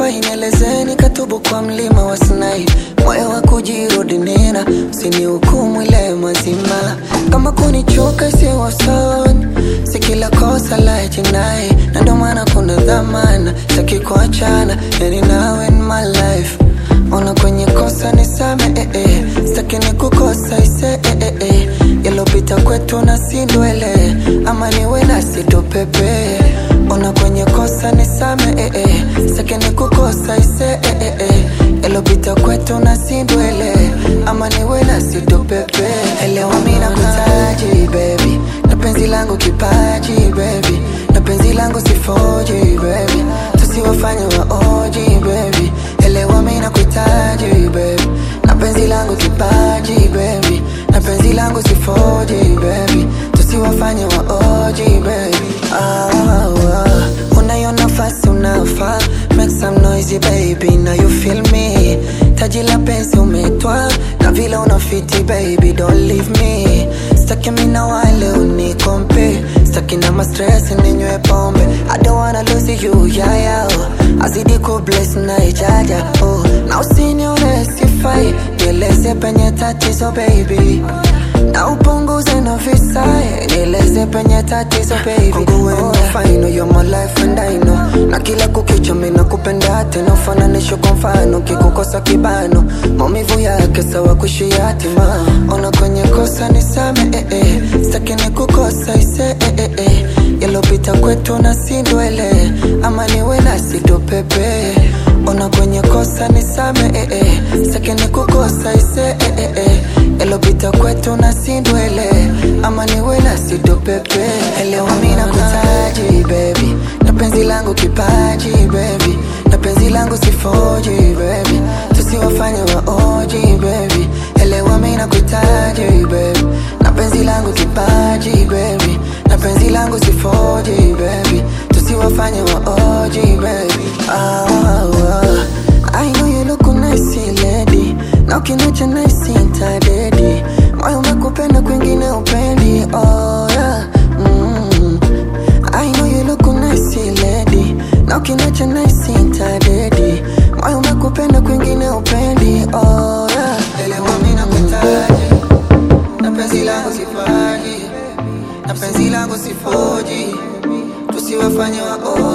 Wahi nielezeni katubu kwa mlima wa Sinai, moyo wa kujirudi nena, usinihukumu ile mazima. Kama kunichoka isiyo sawa, si kila kosa la jinai, na ndo maana kuna dhamana, sitaki kuachana, yani now in my life Ona kwenye kosa nisame eh, eh. Sitaki nikukosa ise eh, eh, eh. Yalopita kwetu na sindwele ama niwe nasi tupepe Ona kwenye kosa nisame eh, eh. Sitaki nikukosa ise eh, eh, eh. Yalopita kwetu na sindwele ama niwe nasi tupepe Elewa mimi nakutaji baby na penzi langu kipaji baby na penzi langu sifoji baby tusiwafanye waoji baby elewa mimi nakuhitaji baby na penzi langu kipaji baby na penzi langu sifoji baby tusiwafanye waoji baby ah, ah, ah. unayo nafasi unafaa make some noisy baby now you feel me taji la penzi umetwa na vile unafiti baby don't leave me staki mimi na wale unikompe staki na mastress ninywe pombe I don't wanna lose you yeah, yeah, oh. azidi ku bless na ijaja oh. na usinione sifai nieleze penye tatizo baby na upunguze na visai nieleze penye tatizo baby Kwangu wewe oh. fine you're my life and I know na kila kukicha mimi nakupenda tena ufananisho kwa mfano kikukosa kibano maumivu yake sawa kuishi yatima ona kwenye kosa nisame eh, eh. sitaki nikukosa ise eh, eh, eh. yalopita kwetu na sindwele ama niwe nasi tupepe ona kwenye kosa nisame eh, eh. sitaki nikukosa ise eh, eh, eh. yalopita kwetu na sindwele ama niwe nasi tupepe elewa mimi nakutaji baby na penzi langu kipaji baby na penzi langu sifoji baby tusiwafanye waoji baby elewa mimi nakutaji baby na penzi langu kipaji baby na penzi langu sifoji baby tusiwafanye waoji baby ah, ah. I know you look nice lady na ukiniacha nice intadedi moyo umekupenda kwingine upendi oh yeah mm. I know you look nice lady na ukiniacha nice intadedi moyo umekupenda kwingine upendi oh yeah elewa mimi nakutaji na penzi langu sifaji na penzi langu sifoji tusiwafanye waoji